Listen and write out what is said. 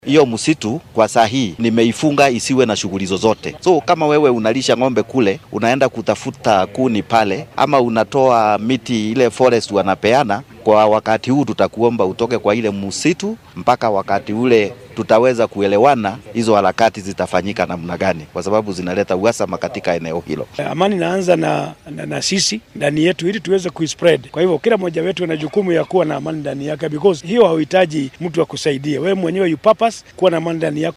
Hiyo msitu kwa saa hii nimeifunga isiwe na shughuli zozote. So kama wewe unalisha ng'ombe kule, unaenda kutafuta kuni pale, ama unatoa miti ile forest wanapeana, kwa wakati huu tutakuomba utoke kwa ile msitu mpaka wakati ule tutaweza kuelewana hizo harakati zitafanyika namna gani, kwa sababu zinaleta uhasama katika eneo hilo. Amani inaanza na, na, na sisi ndani yetu ili tuweze kuispread. Kwa hivyo kila mmoja wetu ana jukumu ya kuwa na amani ndani yake, because hiyo hauhitaji mtu akusaidia wewe mwenyewe, you purpose kuwa na amani ndani yako.